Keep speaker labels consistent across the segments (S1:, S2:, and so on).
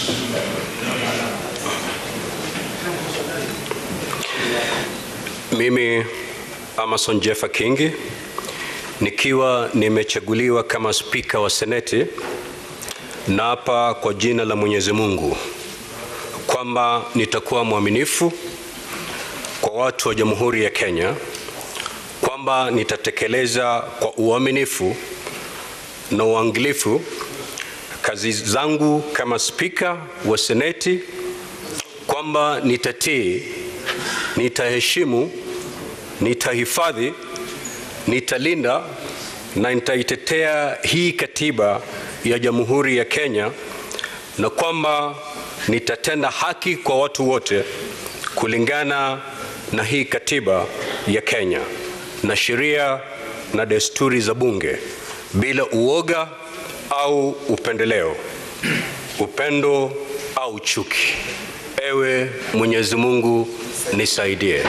S1: Mimi Amason Jeffa Kingi nikiwa nimechaguliwa kama spika wa Seneti, naapa kwa jina la Mwenyezi Mungu kwamba nitakuwa mwaminifu kwa watu wa Jamhuri ya Kenya, kwamba nitatekeleza kwa uaminifu na uangalifu kazi zangu kama spika wa Seneti, kwamba nitatii, nitaheshimu, nitahifadhi, nitalinda na nitaitetea hii katiba ya Jamhuri ya Kenya na kwamba nitatenda haki kwa watu wote kulingana na hii katiba ya Kenya na sheria na desturi za bunge bila uoga au upendeleo, upendo au chuki. Ewe Mwenyezi Mungu nisaidie.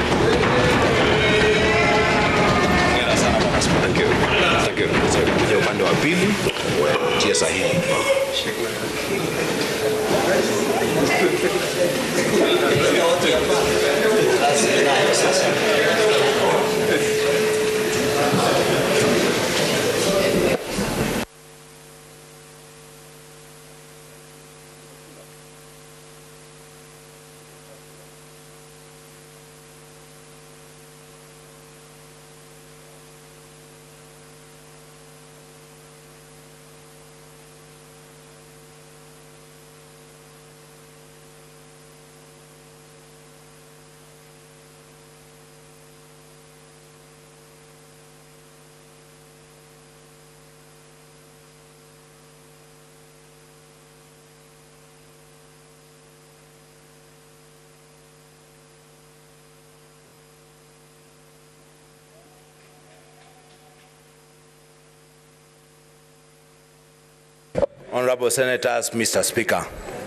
S2: Thank you. Thank you. Kuja upande wa pili tia sahihi.
S3: Honorable Senators, Mr. Speaker.